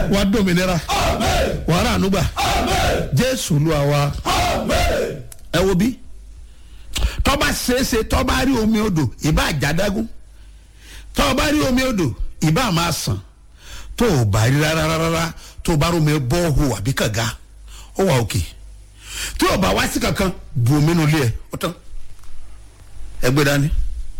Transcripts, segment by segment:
wàá dòmìnira wàá rà ànúgbà jésù lu àwa ẹ wo bí tọ́ba ṣeéṣe tọ́ba rí omi odò ìbá àjádágún tọ́ba rí omi odò ìbá máa sàn tó o bá rí rárá rárá tó o bá rómi bọ́ọ̀hù àbí kànga ó wà òkè tí o bá wá sí kankan bu omi nù lé ẹ ó tán ẹ gbé dání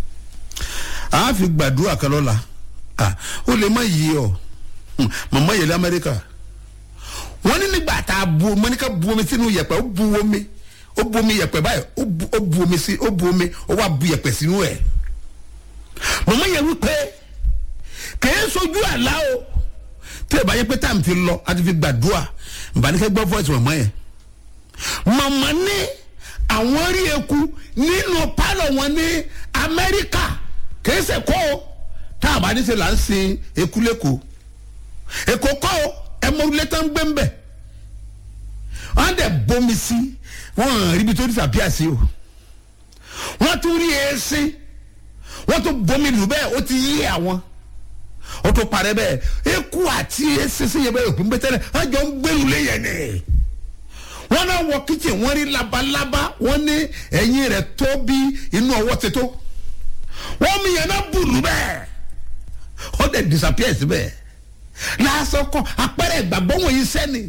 a fi gbàdúrà kan lọ́la ó lè má yí ọ màmá yẹlẹ amẹ́ríkà wọ́n ní nígbà tá a bu omi ká bu omi sínú yẹ̀pẹ̀ ó bu omi ó bu omi yẹ̀pẹ̀ báyìí ó bu ó bu omi sí ó bu omi ó wá bu yẹ̀pẹ̀ sínú ẹ̀ màmá yẹn wípé kèé sojú àlá o tí ẹ bá yẹ pé táàmù ti lọ a ti fi gbàdúrà nbànúkẹ́ gbọ́ voice màmá yẹn màmá ní àwọn rí eku nínú pálọ̀ wọn ní amẹ́ríkà kèé sẹ̀ kọ́ o tá a bá ní sẹ́ là ń sin eku lẹ́kọ̀ọ́ èkó kọ́ o ẹ mọ orílẹ̀ tó ń gbé ń bẹ̀ wọ́n dẹ̀ bomi sí wọ́n rí ibi tó disappear sí o wọ́n tún rí èsì wọ́n tún bomi lù bẹ́ẹ̀ ó ti yí àwọn ó tún parẹ́ bẹ́ẹ̀ eku àti èsì sí yẹ bẹ́ẹ̀ òpin bẹ́ẹ̀ tẹ́lẹ̀ wọ́n jọ ń gbẹ́rù léyìn ni wọ́n náà wọ kitchen wọ́n rí labalábá wọ́n ní ẹ̀yìn rẹ̀ tó bí inú ọwọ́ ti tó wọ́n mi yẹn náà bùrù bẹ́ẹ̀ ó dẹ̀ disappear síbẹ̀ lásán kọ apẹrẹ ìgbàgbọ́ wọ̀nyí sẹ́ni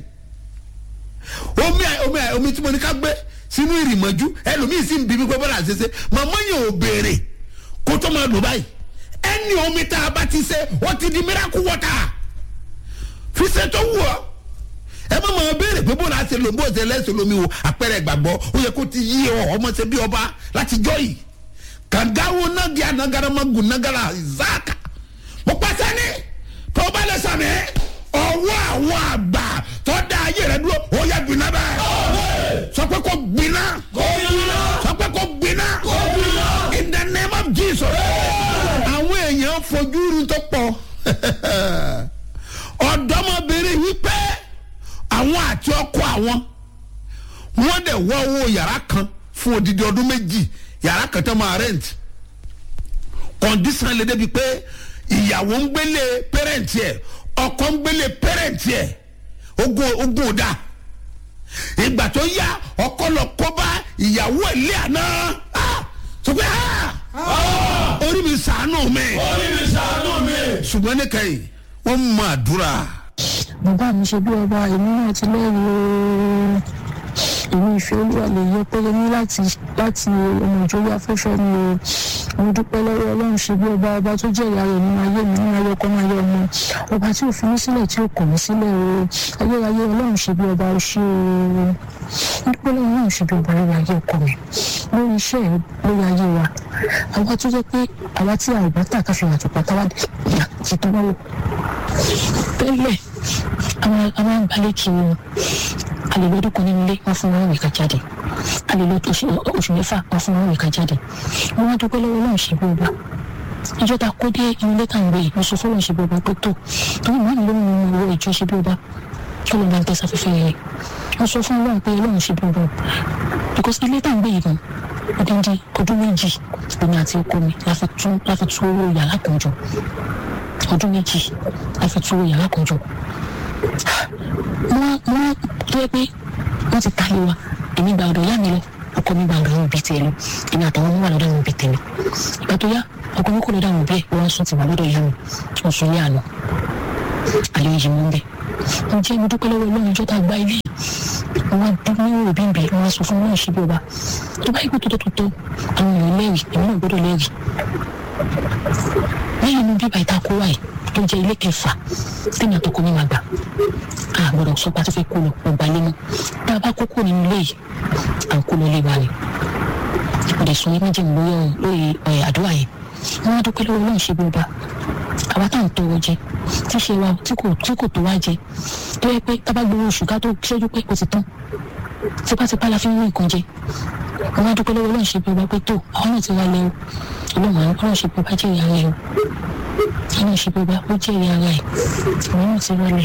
omi omi omi tí mo ní ká gbé sínú ìrìmọ̀jú ẹlòmíì sì ń bí mi pé bọ́lá ṣe ṣe màmá yẹn ò béèrè kó tó máa lò báyìí ẹni omi tá a bá ti ṣe wọ́n ti di miracle water fi ṣe tó wù ọ́ ẹ má máa béèrè pé bọ́lá ṣe lò bó ṣe lẹ́sẹ̀ lómi o apẹrẹ ìgbàgbọ́ ó yẹ kó ti yí ọ ọmọ ṣe bí ọba láti jọ yìí kàngáwo nàgí anagaramagun nagara ìzáàkà mo pàṣẹ ní tó bá lè sàmì ọwọ́ àwọn àgbà tó dá ayé rẹ dúró ó yẹ gbiná bẹ́ẹ̀ sọ pé kò gbiná sọ pé kò gbiná in the name of jesus àwọn èèyàn fojú rí tó pọ̀ ọ̀dọ́mọbìnrin wípé àwọn àti ọkọ àwọn wọ́n dẹ̀ wọ́ owó yàrá kan fún odidi ọdún méjì yàrá kan tó máa rent kọ̀ǹdísàn lè débi pé ìyàwó ń gbélé pẹ́rẹ́ǹtì ẹ̀ ọkọ ń gbélé pẹ́rẹ́ǹtì ẹ̀ ogun ogun ò da ìgbà tó yá ọkọ lọ kó bá ìyàwó ẹ̀ lé àná sọ pé orí mi sàánù mi orí mi ṣàánú mi. ṣùgbọ́n ní kẹ́yìn wọ́n mọ àdúrà bàbá mi ṣe bí ọba èmi náà ti lẹ́rìí ooo èmi ìfẹ́ olúwa lè yẹ pẹ́lẹ́ ní láti láti ọmọ ìjọba afẹ́fẹ́ mi o mo dúpẹ́ lọ́wọ́ ọlọ́run ṣe bí ọba ọba tó jẹ́ ìyá rẹ̀ nínú ayé mi nínú ayé ọkọ náà ayé ọmọ ọba tí ò fi mí sílẹ̀ tí ò kọ̀ mí sílẹ̀ o ayérayé ọlọ́run ṣe bí ọba ó ṣe o dúpẹ́ lọ́wọ́ ọlọ́run ṣe bí ọba lórí ayé ọkọ mi lórí iṣẹ́ ẹ̀ lórí ayé wa àwa tó jẹ́ pé àwa tí a ò bá tà káfíń àtùpà táwa ti tọ́ wọ́n tẹ́lẹ̀ àwọn àwọn àgbálẹ̀ kiri wọn a lè lọ́dún kan nínú ilé wọn fún wọn ìka jáde a lè lọ oṣù mẹ́fà wọn fún wọn ìka jáde wọn wá dúpẹ́ lọ́wọ́ náà ṣe bí ọba ìjọ ta kó dé inú ilé tàǹgbé yìí mo sọ fọlọ́ ṣe bí ọba pé tó torí màá ní lóhùn nínú owó ìjọ ṣe bí ọba kí ló ń bá ń tẹ́sà fífẹ́ yẹn mo sọ fún ọlọ́run pé ọlọ́run ṣe bí ọba because ilé tàǹgbé yìí gan odindi ọdún méjì èmi àti ọkọ mi láfi tún láfi tún owó yàrá kan jọ ọdún méjì láfi tún owó yàrá kan jọ wọ́n wọ́n tó yẹ pé wọ́n ti ta ilé wa èmi gba ọ̀dọ̀ ìyá mi lọ ọkọ mi gba ọ̀dọ̀ àwọn òbí tiẹ̀ lọ èmi àtàwọn ọmọ wà lọ́dọ̀ àwọn òbí tèmi ìgbà tó yá ọkọ mi kò lọ́dọ̀ àwọn òbí ẹ̀ wọ́n sùn ti wà lọ́dọ̀ ìyá mi wọ́n sùn ní àná àlẹ́ yìí mú bẹ́ẹ̀ mo jẹ́ mo dúpẹ́ lọ́wọ́ ọlọ́run ìjọba gba ilé wọn dún ní òbí ń bẹ wọn sọ fún wọn ṣe bí ọba tó bá yẹ kó tó tó tó àwọn èèyàn lẹ́rìí èmi náà gbọ́dọ̀ lẹ́rìí lẹ́yìn inú bíbá ìtakò wáyé tó jẹ́ ilé kẹfà tẹ́mi àtọkọ mi máa gbà á gbọ́dọ̀ sọ pé a ti fẹ́ kó lọ ọgbà ilé mọ́ tá a bá kókó nínú ilé yìí à ń kó lọ ilé wa ni mo dẹ̀ sọ yẹn méjì mi lórí lórí àdúrà yẹn wọ́n á dúpẹ́ lọ́wọ́ Ọlọ́run ṣe bí ọba àwa tá à ń tọrọ jẹ tí ṣe wa tí kò tí kò tó wá jẹ tó yẹ pé tá bá gbowó oṣù ká tó ṣẹ́jú pé kò ti tán tipátipá la fi ń rí nǹkan jẹ wọ́n á dúpẹ́ lọ́wọ́ Ọlọ́run ṣe bí ọba pé tó àwọn náà ti wá lẹ́wọ̀ Ọlọ́run Ọlọ́run ṣe bí ọba jẹ́ ìyá rẹ̀ o àwọn ìṣèjọba ó jẹ́ ìyá ara ẹ̀ àwọn náà ti wálẹ̀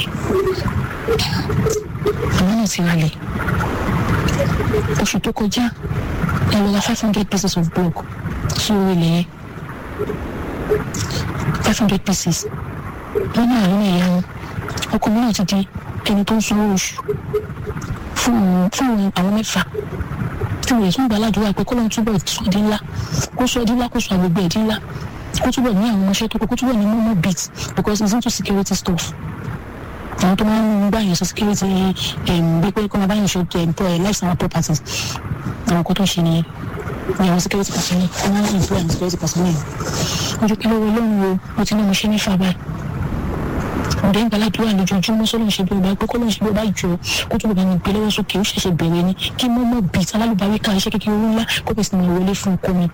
àwọn náà ti wálẹ̀ oṣù tó kọjá ẹ lọ ra five hundred pieces of block sí orí ilẹ̀ yẹn five hundred pieces wọ́n náà lórí ìyá wọn ọkọ mi náà ti di ẹni tó ń sanwó oṣù fún àwọn fún àwọn mẹ́fà tí wọ́n yẹ tún gbà ládùúgbò pé kọ́lọ́n túbọ̀ sọ di ńlá kó sọ di ńlá kó sọ àgbègbè ẹ̀dí ńlá kó túbọ̀ ní àwọn ọmọọṣẹ́ tó kó kó túbọ̀ ní mọ́mọ́ beat because it's into security stuff àwọn tó máa ń gbà yẹn sọ security bí pé kọ́ máa bá yẹn ṣe life and properties àwọn kan tó ṣe nìyẹn ní àwọn security personnel kọ́ máa ń employ àwọn security personnel ojú kí ló wọ lóhùn o mo ti ní mo ṣe ní fàbáyé ọ̀dẹ́ ń gbàládùúrà lójoojúmọ́ sọ́lọ́n ṣe bí ọba pé kọ́lọ́n ṣe bí ọba jọ kó tó bá mi gbé lọ́wọ́ sókè ó ṣẹ̀ṣẹ̀ bẹ̀rẹ̀ ni kí mọ́mọ́ bìt alálùbáwí ká iṣẹ́ kékeré owó ńlá kó bẹ̀sì máa wọlé fún ọkọ mi.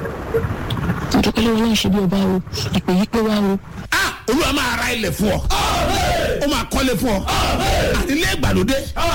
ọjọ́ pé lọ́wọ́ ṣe bí ọba o ìpè yí pé wá o. ah olúwa máa ra ilẹ̀ fún ọ ó máa kọ́lé fún ọ àdílé ìgbàlódé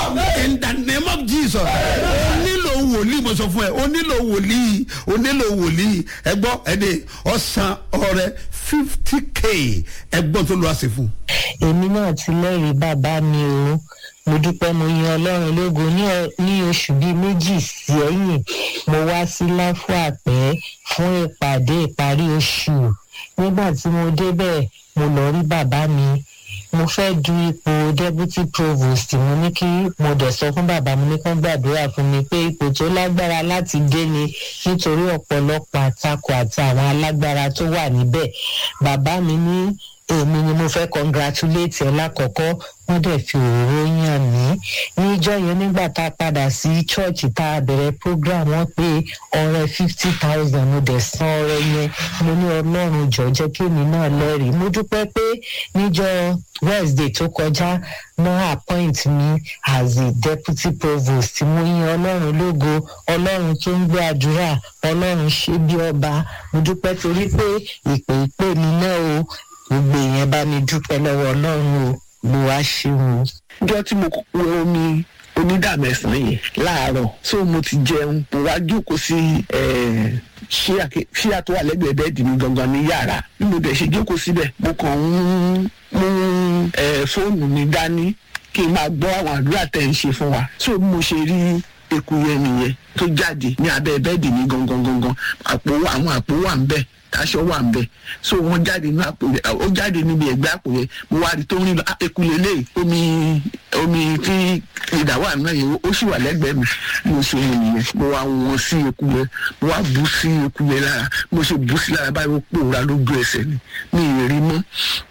in the name of jesus ó nílò wòlíì mo sọ fún ẹ ó nílò wòlíì ó nílò wòlíì ẹ gbọ́ ẹ dé ọ̀sán ọrẹ fifty k ẹ gbọ́ tó lọ́ọ́ sí fún. èmi náà ti lẹ́rìí bàbá mi o mo dúpẹ́ mo yan ọlọ́run lógo ní ọ- ní oṣù bíi méjì sẹ́yìn mo wá sí láfúàpẹ́ fún ìpàdé ìparí oṣù nígbà tí mo débẹ̀ mo lọ rí bàbá mi mo fẹ́ du ipò deputy provost mo ní kí mo dẹ̀ sọ fún bàbá mi ní kán gbàdúrà fún mi pé ipò tó lágbára láti dé ni nítorí ọ̀pọ̀lọpọ̀ àtakò àti àwọn alágbára tó wà níbẹ̀ bàbá mi ní èmi ni mo fẹ́ congratulate ẹ lákọ̀ọ́kọ́ wọ́n dẹ̀ fi òróró yàn mí níjọ́ yẹn nígbà tá a padà sí chọ́ọ̀chì tá a bẹ̀rẹ̀ program wọ́n pé ọrẹ fifty thousand mo dẹ̀ san ọrẹ yẹn mo ní ọlọ́run jọ jẹ́ kí èmi náà lẹ́rìí mo dúpẹ́ pé níjọ́ wednesday tó kọjá náà appoint mi as a deputy provost mo yan ọlọ́run lógo ọlọ́run tó ń gbé àdúrà ọlọ́run ṣe bí ọba mo dúpẹ́ torí pé ìpè ìpè mi náà o gbogbo èèyàn bá mi dúpẹ́ lọ́wọ́ ọlọ́run o mo wá ṣeun o. ọjọ́ tí mo wọ omi onídàmẹ́sàn yẹn láàárọ̀ so mo ti jẹun mo wá jókòó sí eh, ṣíà ké- ṣíà tó wà lẹ́gbẹ̀ẹ́ bẹ́ẹ̀dì mi gangan ní yàrá bí mo dẹ̀ ṣe jókòó síbẹ̀ mo kàn ń mú eh, fóònù mi dání kí n máa gbọ́ àwọn àdúrà tẹ̀ ń ṣe fún wa so bí mo ṣe rí eku yẹn nìyẹn tó jáde ní abẹ́ bẹ́ẹ̀dì mi gangan gangan àpò wà- àwọn àpò wà ń bẹ̀ aṣọ wà ń bẹ so wọn jáde ní àpò yẹn ó jáde níbi ẹgbẹ àpò yẹn mo wá rí tó ń rìn lọ "Ah, eku lélẹ omi omi tí ìdá wà náà yẹn ó sì wà lẹgbẹẹ mi mo ṣe rìn nìyẹn mo wá wọn sí eku yẹn mo wá bú sí eku yẹn lára mo ṣe bú sí lára báyìí ó pòórá lójú ẹsẹ ni mi ì rí mọ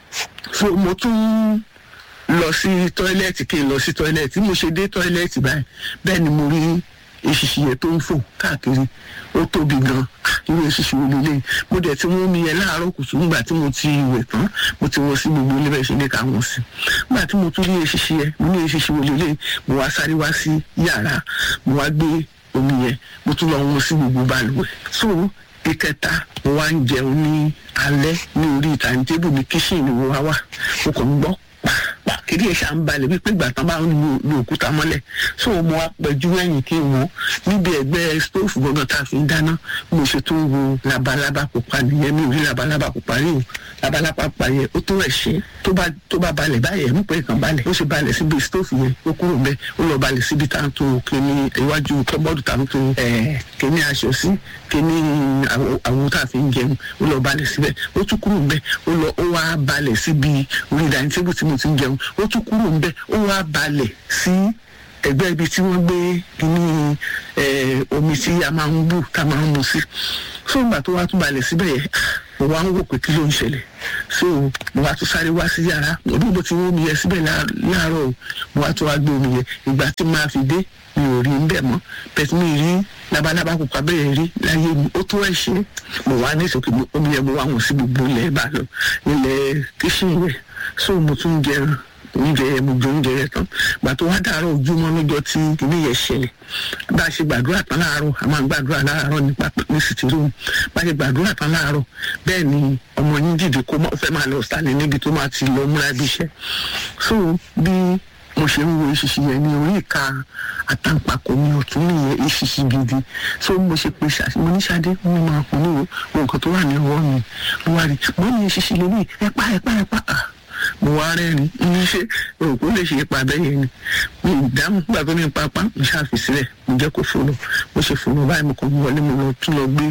so mo tún lọ sí tọ́ílẹ̀tì kí n lọ sí tọ́ílẹ̀tì mo ṣe dé tọ́ílẹ̀tì báyìí bẹ́ẹ̀ ni mo rí eṣiṣi yẹn tó ń fò káàkiri ó tóbi gan irú eṣiṣi wo lélẹ̀ mo dẹ̀ ti wọ́n mi yẹn láàárọ̀ kùtù nígbà tí mo ti wẹ̀ tán mo ti wọ́n sí gbogbo ilé bẹ́ẹ̀ ṣe ní ká wọ́n sí nígbà tí mo tún rí eṣiṣi yẹn mo ní eṣiṣi wo lélẹ̀ mo wá sáré wá sí yàrá mo wá gbé omi yẹn mo tún lọ wọ́n sí gbogbo balùwẹ̀ so ìkẹta mo wá ń jẹun ní alẹ́ ní orí ìtàǹtẹ́bù ní kíṣìnì mo wá wà mo kàn ń gbọ́ pa kiri ẹ̀ ṣá ń balẹ̀ wípé ìgbà tán bá ń lu lu òkúta mọ́lẹ̀ so mo wá pẹ̀jú ẹ̀yìn kí n wò ó níbi ẹ̀gbẹ́ stóòfù gbọ́ngàn tá a fi ń dáná mo ṣe tó ń wo labalábá pupa nìyẹn mi ò rí labalábá pupa rí o labalábá pupa yẹn ó tó ẹ̀ ṣe tó bá tó bá balẹ̀ báyẹn mú pé kàn balẹ̀ ó ṣe balẹ̀ síbi stóòfù yẹn ó kúrò mbẹ́ ó lọ balẹ̀ síbi tá à ń tó kíní iwájú kọ́bọ́ọ̀dù tá à ń tó ẹ̀ kíní aṣọ sí kíní àwo àwo tá a fi ń jẹun ó lọ balẹ̀ síbẹ̀ ó tún kúrò mbẹ́ ó lọ ó wá balẹ̀ síbi orí dining table tí mo ti ń jẹun ó tún kúrò mbẹ́ ó wá balẹ̀ sí ẹgbẹ́ ibi tí wọ́n gbé kíní ẹ̀ omi tí a máa ń bù tá a máa ń mu sí so ìgbà tó wá tún balẹ̀ síbẹ̀ yẹn mo wá ń wò pé kí ló ń ṣẹlẹ̀ so mo wá tún sáré wá sí yàrá bí mo ti wọ́n omi yẹn síbẹ̀ lá- láàárọ̀ o mo wá tún wá gbé omi yẹn ìgbà tí máa fi dé mi ò rí ń bẹ̀ mọ́ bẹ́ẹ̀ mi rí labalábá pupa bẹ́ẹ̀ rí láyé mi ó tó ẹ̀ ṣe mo wá ní ìsòkè mo- omi yẹn mo wá wọn sí gbogbo ilẹ̀ ìbá lọ ilẹ̀ kíṣìn yẹn so mo tún jẹ oúnjẹ yẹn mo jẹ oúnjẹ yẹn tán gbà tó wá dàárọ̀ ojúmọ́ lọ́jọ́ tí kìíní yẹn ṣẹlẹ̀ bá a ṣe gbàdúrà tán láàárọ̀ a máa ń gbàdúrà láàárọ̀ nípa ní sìtìrúùmù bá a ṣe gbàdúrà tán láàárọ̀ bẹ́ẹ̀ ni ọmọ yín dìde kó má fẹ́ máa lọ sálẹ̀ níbi tó máa ti lọ múra bí iṣẹ́ so bí mo ṣe ń wo ìṣiṣi yẹn ní orí ìka àtàǹpàkò mi ọ̀tún nìyẹn ìṣiṣi gidi so mo ṣe pe ṣàṣì mo ní ṣadé mo máa kún ní o wo nǹkan tó wà ní ọwọ́ mi mo wá rí mo ní ìṣiṣi lórí ẹ̀pá ẹ̀pá ẹ̀pá ah mo wá rẹ́rìn ní ṣe òkú lè ṣe ipa bẹ́ẹ̀ yẹn ni mi ì dáhùn nígbà tó ní pápá mo ṣàfi sílẹ̀ mo jẹ́ kó fòlò mo ṣe fòlò báyìí mo kàn ń wọlé mo lọ tún lọ gbé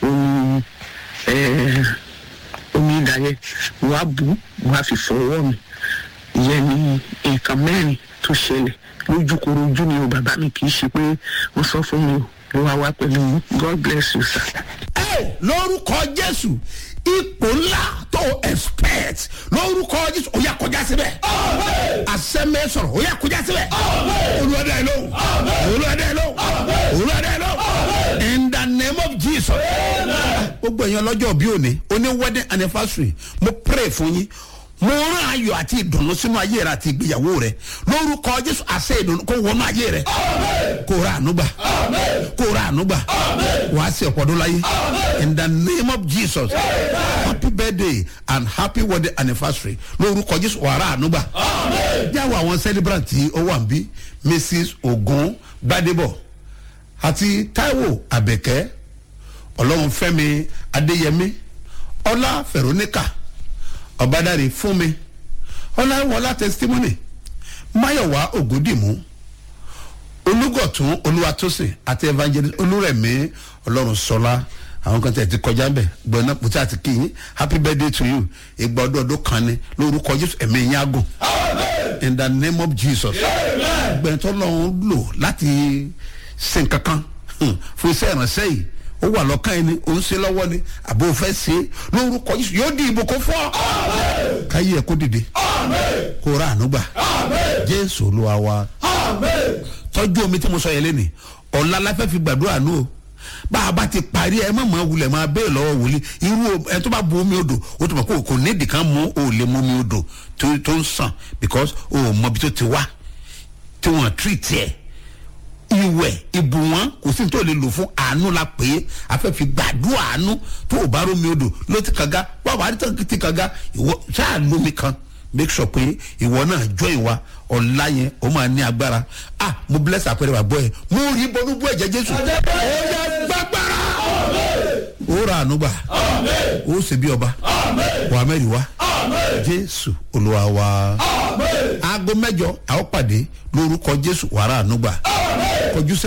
omi ẹ̀ẹ́ omi ìdá yẹn mo wá bù ú mo wá fi fọ ọwọ́ mi ìyẹn ni nǹkan mẹ́rin tó ṣẹlẹ̀ lójúkorojú ni o bàbá mi kì í ṣe pé wọ́n sọ fún mi o ló wá wá pẹ̀lú mi. god bless you sir. ẹ lórúkọ jésù ipò ńlá tó expect lórúkọ jésù ó yà kọjá síbẹ̀ àsẹ́mẹ́ sọ̀rọ̀ ó yà kọjá síbẹ̀ olùwàdà ẹ̀ lóhùn olùwàdà ẹ̀ lóhùn olùwàdà ẹ̀ lóhùn in the name of jesus gbogbo èèyàn lọ́jọ́ bí òní oní wedding anniversary mo pray fún yín mo rán ayọ̀ àti ìdùnnú sínú ayé rẹ àti ìgbéyàwó rẹ lórúkọ jésù àṣẹ ìdùnnú kó wọnú ayé rẹ kó ra ànúgbà kó ra ànúgbà wàá sí ọ̀pọ̀dún láyé in the name of jesus happy birthday and happy wedding anniversary lórúkọ jésù wàá ra ànúgbà jáwọ́ àwọn celebrant tí ó wà ń bí mrs ogun gbadebo àti taiwo abẹ́kẹ́ ọlọ́run fẹ́mi adéyẹmí ọlá veronica ọ̀bádàrí fún mi ọláwọlá testimony máyọ̀wá ògúndìmú olùgọ̀tún olúwatósìn àti evangelist olúrẹ̀mí ọlọ́run sọlá àwọn kan tẹ̀ ti kọjá ń bẹ̀ gbọ̀nà pùtí àti kìyìn happy birthday to you ìgbà ọdún ọdún kan ni lórúkọ jésù ẹ̀mí yín àgùn in the name of jesus gbẹ̀ntọ́ lọ́run lò láti sin kankan fún iṣẹ́ ìrànṣẹ́ yìí ó wà lọ́kàn ẹni ó ń ṣe lọ́wọ́ ni àbò fẹ́ ṣe é lórúkọ yìí yóò di ìbò kó fọ́ káyé ẹ̀ kó dìde kó ra ànúgbà jésù olúwa wa tọ́jú omi tí mo sọ yẹn lẹ́nìí ọ̀la la fẹ́ fi gbàdúrà nù o bá a bá ti parí ẹ má máa wulẹ̀ máa bẹ́ẹ̀ lọ́wọ́ wòlíì irú ẹ tó bá bu omi odò o tó mọ̀ kó kò nídìí kan mú o lè mú omi odò tó ń sàn because o ò mọ ibi tó ti wá tí wọ́n treat ẹ̀ ìwẹ̀ ìbù wọn kò sí tó lè lò fún àánú la pé afẹ́fẹ́ gbàdúrà àánú tó o bá rómi odò ló ti kànga wà wà á ti kànga ìwọ ṣáà lómi kan make sure pé ìwọ náà jọ ìwà ọ̀la yẹn ó máa ní agbára ah mo bless àpẹẹrẹ bàbá ẹ mo rí bọnú bú ẹ̀jẹ̀ jésù ó yẹ gbàgbára ó ra àánú gbà ó sì bí ọba wà mẹ́rin wá jésù olúwa wa aago mẹ́jọ àwọn pàdé lórúkọ jésù wàrà àánú gbà kọjú sẹ́